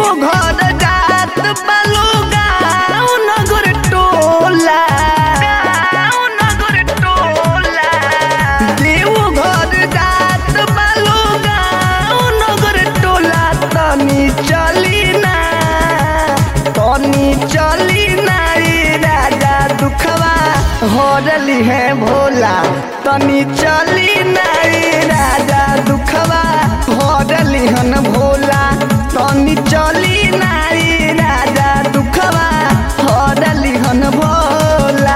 घर जात बालू गाँव नगर टोला गाँव नगर टोला देव घर जात बालू गाँव नगर टोला तनी चली ना तनी चली ना रे राजा दुखवा हरली है भोला तनी चली ना रे राजा दुखवा हरली हन भोला तनी चली ना रे राजा दुखवा हरली हन भोला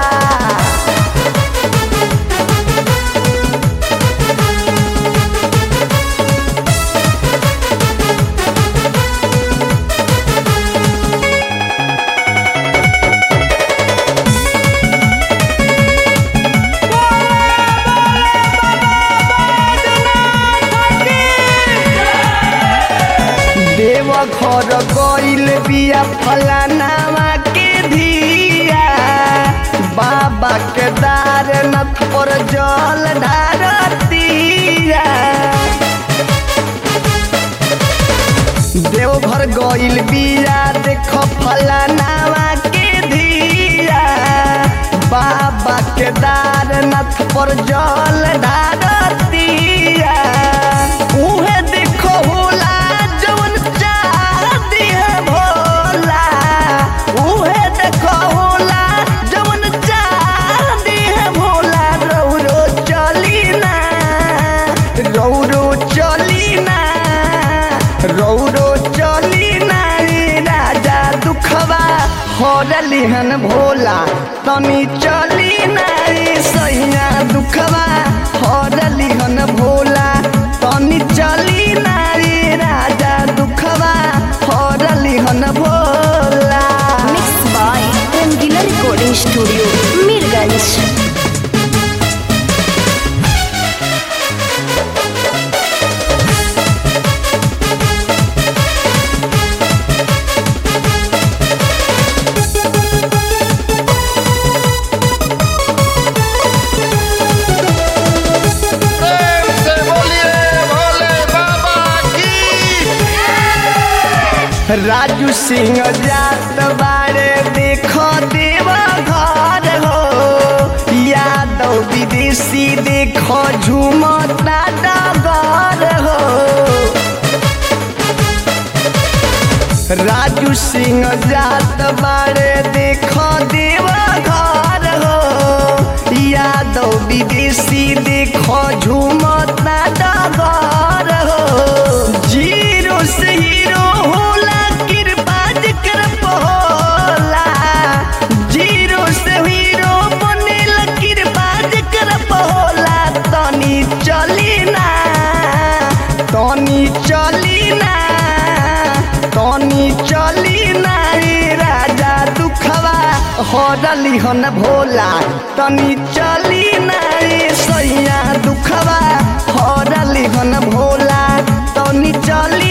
देव घर गइल बिया फलानावा के धिया बाबा के दारनाथ पर जल ढारतिया देवघर गइल बिया देख फलानावा के धिया बाबा के दारनाथ पर जल ढारतिया उहे देखो होला जवन चाहती है भोला उहे देखो होला जवन चाहती है भोला रौरो चली ना रौरो चली ना रौरो चली ना रे राजा दुखवा हरली हन भोला तनी चली ना रे सैया दुखवा हरली हन भोला तनी चली ना रे राजा दुखवा हरली हन Bhola Mixed by Rangila Recording Studio, Mirganj. प्रेम से बोलिए भोले बाबा की राजू सिंह जात बारे देखो देव घर हो यादव विदेशी देखो झूमता डगर हो राजू सिंह जात बारे देखो देव घर हो यादव विदेशी देखो झूमता डगर हो जीरो से हीरो होला कृपा जिक्र होला जीरो से हीरो बनेल कृपा जिक्र होला तनी चली ना तनी चली ना तनी चली ना रे राजा दुखवा हरली हन भोला तनी चली ना रे सैया दुखवा हरली हन भोला तनी चली